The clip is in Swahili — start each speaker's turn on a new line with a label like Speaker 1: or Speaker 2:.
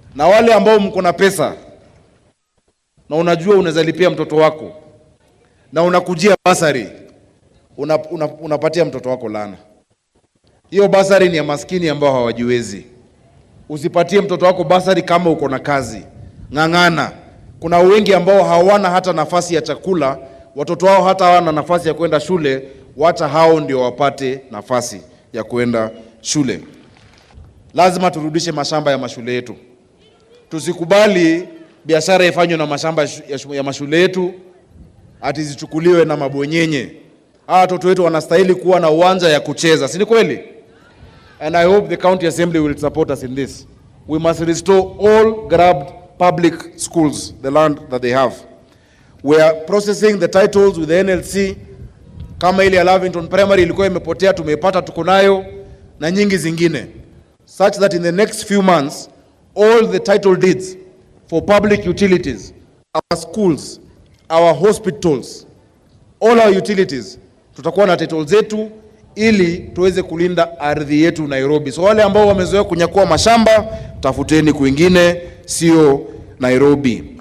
Speaker 1: Na wale ambao mko na pesa na unajua unaweza lipia mtoto wako na unakujia basari una, una, unapatia mtoto wako lana. Hiyo basari ni ya maskini ambao hawajiwezi. Usipatie mtoto wako basari kama uko na kazi, ng'ang'ana. Kuna wengi ambao hawana hata nafasi ya chakula, watoto wao hata hawana nafasi ya kwenda shule, wacha hao ndio wapate nafasi ya kwenda shule. Lazima turudishe mashamba ya mashule yetu. Tusikubali biashara ifanywe na mashamba ya shu- ya mashule yetu ati zichukuliwe na mabwenyenye. Hawa watoto wetu wanastahili kuwa na uwanja ya kucheza, si ni kweli? And I hope the county assembly will support us in this. We must restore all grabbed public schools, the land that they have. We are processing the titles with the NLC. Kama ile ya Lavington Primary ilikuwa imepotea, tumeipata, tuko nayo na nyingi zingine, such that in the next few months all the title deeds for public utilities, our schools, our hospitals, all our utilities tutakuwa na title zetu ili tuweze kulinda ardhi yetu Nairobi. So wale ambao wamezoea kunyakua mashamba, tafuteni kwingine, sio Nairobi.